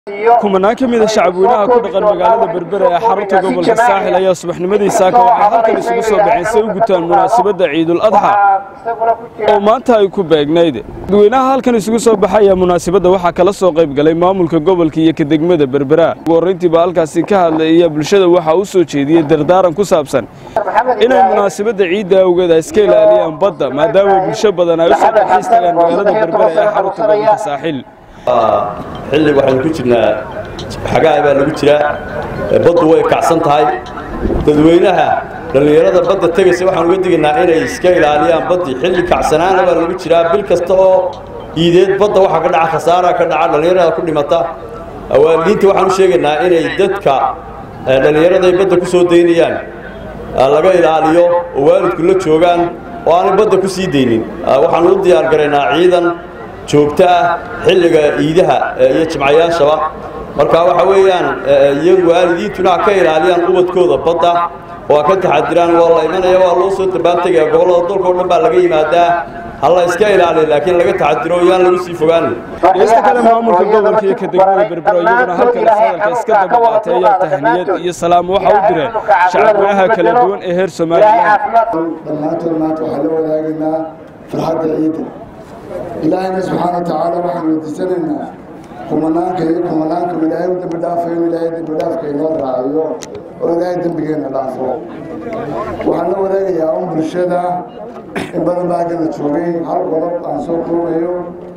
kumanaan ka mid a shacabweynaha ku dhaqan magaalada berbera ee xarunta gobolka saaxil ayaa subaxnimadii saaka waxay halkan isugu soo baxeen si ay u gutaan munaasabadda ciidul adxa oo maanta ay ku beegnayd dadweynaha halkan isugu soo baxay ayaa munaasabadda waxaa kala soo qayb galay maamulka gobolka iyo ka degmada berbera ugu horrayntiiba halkaasi ka hadlay ayaa bulshada waxaa u soo jeediyey dardaaran ku saabsan inay munaasabadda ciidda awgeed ay iska ilaaliyaan badda maadaama bulsho badan ay u soo dalxiis tagaan magaalada berbera ee xarunta gobolka saaxil xilli waxaynu ku jirnaa xagaha baa lagu jiraa baddu way kacsan tahay dadweynaha dhallinyarada badda tegaysa waxaan uga digaynaa inay iska ilaaliyaan baddii xilli kacsanaana baa lagu jiraa bil kasta oo iideed badda waxaa ka dhaca khasaaraa ka dhaca dhallinyarada ku dhimata waalidiinta waxaan u sheegaynaa inay dadka dhallinyarada ay badda ku soo daynayaan laga ilaaliyo oo waalidku la joogaan oo aanay badda ku sii daynin waxaanu u diyaar garaynaa ciidan joogto ah xilliga iidaha iyo jimcayaashaba marka waxa weeyaan iyagu waalidiintuna ha ka ilaaliyaan ubadkooda badda oo ha ka taxadiraan waa la imanaya waa loo soo dabaantegaya gobollada dalka o dhan baa laga yimaadaa ha la iska ilaaliya laakiin laga taxadiro yaan lagu sii fogaanin dhegeysta kale maamulka gobolka iyo ka degmada berbero iyaguna halkan hadalka iska daba qaatay ayaa tahniyad iyo salaam waxa u direen shacabweynaha kala duwan ee heer somalilan dhammaantood maanta waxaan la wadaagaynaa farxadda ciidda ilaahayna subxaana wa tacaala waxaan weydiisanaynaa kumanaanka iyo kumanaanka ilaahay u dembi dhaafayo in ilaahay dembi dhaafka inoo raaciyo oo ilaahay dembigeenna dhaafo waxaan la wadaagayaa un bulshada in badan baa haggana joogay hal qodob aan soo koobayo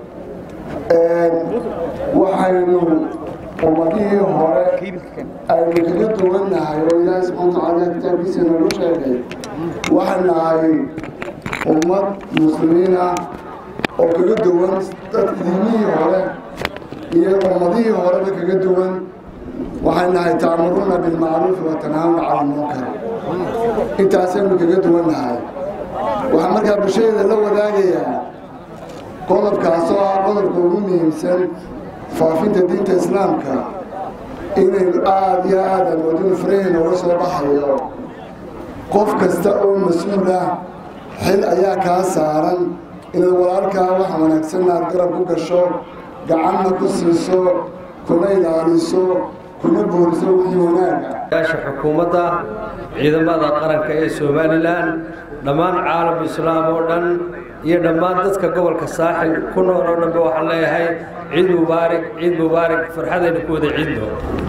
waxaynu ummadihii hore aynu kaga duwannahay oo ilaahay subxaana wa tacaala kitaabkiisa noogu sheegay waxaan nahay ummad muslimiina oo kaga duwan dadka diimihii hore iyo ummadihii horeba kaga duwan waxay nahay tacmuruuna bilmacruufi wa tanhaawna cala lmunkar intaasaynu kaga duwan nahay waxaa markaa bulshadeeda la wadaagayaa qodobkaasoo ah qodobka ugu muhiimsan faafinta diinta islaamka inaynu aada iyo aad aan wadinu faraheyna uga soo baxayo qof kasta oo mas-uul ah xil ayaa kaa saaran inaad walaalkaa wax wanaagsan aad garab ku gasho gacanna ku siiso kuna ilaaliso kuna booriso wixii wanaaga yaasha xukuumadda ciidamada qaranka ee somalilan dhammaan caalam islaam oo dhan iyo dhammaan dadka gobolka saaxil ku nool oo dhanba waxaan leeyahay ciid mubaarig ciid mubaarig farxadaynu ku wada ciidno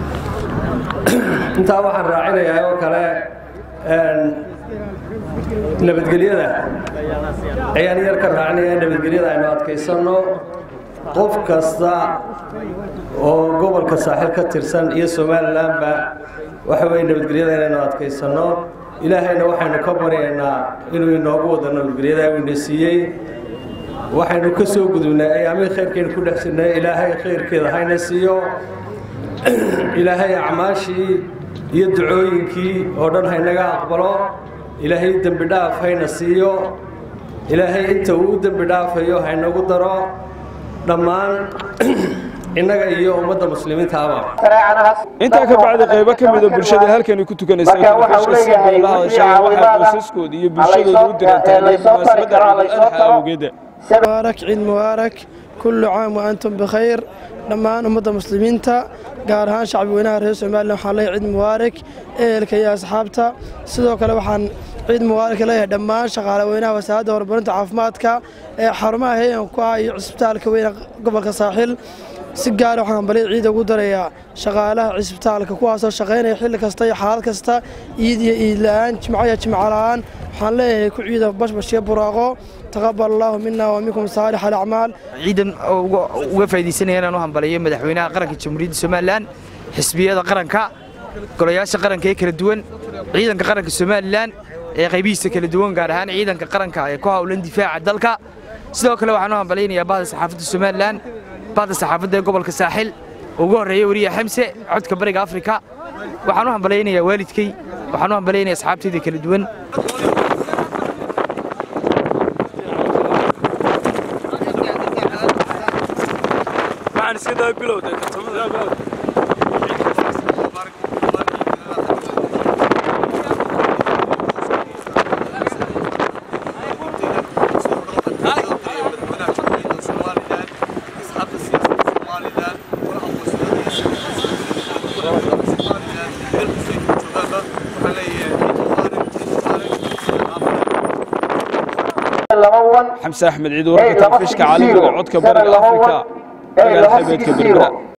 intaa waxaan raacinayaa oo kale nabadgelyada ayaan yar ka raacinaya nabadgelyada aynu adkaysanno qof kasta oo gobolka saaxil ka tirsan iyo somalilanba waxa weye nabadgelyada inaynu adkaysanno ilaahayna waxaynu ka baryaynaa inuu inoogu wado nabadgelyada ina siiyey waxaynu ka soo gudubnay ayaamihii khayrkaynu ku dhex jirnay ilaahay khayrkeeda hayna siiyo ilaahay acmaashii iyo ducooyinkii oo dhan haynaga aqbalo ilaahay dembi dhaaf hayna siiyo ilaahay inta uu u dembi dhaafayo haynagu daro dhammaan innaga iyo ummadda muslimiintaaba intaa ka bacdi qaybo ka mida bulshada halkani ku tukanaysa telefishka si bay la hadashay waxay qoysaskooda iyo bulshadooda u dirantahay munaasabadda ciidul adxa awgeeda mubaarak ciid mubaarak kullu caam wa antum bikhayr dhammaan ummadda muslimiinta gaar ahaan shacbweynaha reer somalilan waxaan leeyahay ciid mubaarak ehelka iyo asxaabta sidoo kale waxaan ciid mubaarak leeyahay dhammaan shaqaale weynaha wasaaradda horumarinta caafimaadka ee xarumaha heyan ku ah iyo cisbitaalka weyne gobolka saaxil si gaara waxaan hambalya ciida ugu darayaa shaqaalaha cisbitaalka kuwaasoo shaqaynaya xilli kasta iyo xaalad kasta iid iyo iid la-aan jimco iyo jimco la-aan waxaan leeyahay ku ciida bashbashyo buraaqo taqabal allahu mina wa minkum saalix alacmaal ciidan uga faa'iidaysanaya inaan u hambaliyo madaxweynaha qaranka jamhuuriyadda somalilan xisbiyada qaranka golayaasha qaranka ee kala duwan ciidanka qaranka somalilan ee qaybihiisa kala duwan gaar ahaan ciidanka qaranka ee ku howlan difaaca dalka sidoo kale waxaan u hambalaynayaa bahda saxaafadda somalilan bahda saxaafadda ee gobolka saaxil ugu horreeya weriya xamse codka bariga afrika waxaan u hambalaynayaa waalidkay waxaan u hambalaynayaa asxaabtayda kala duwan xamse axmed ciid wararka telefishka caalamiga codka bariga afrika magaala xeebeedka berbera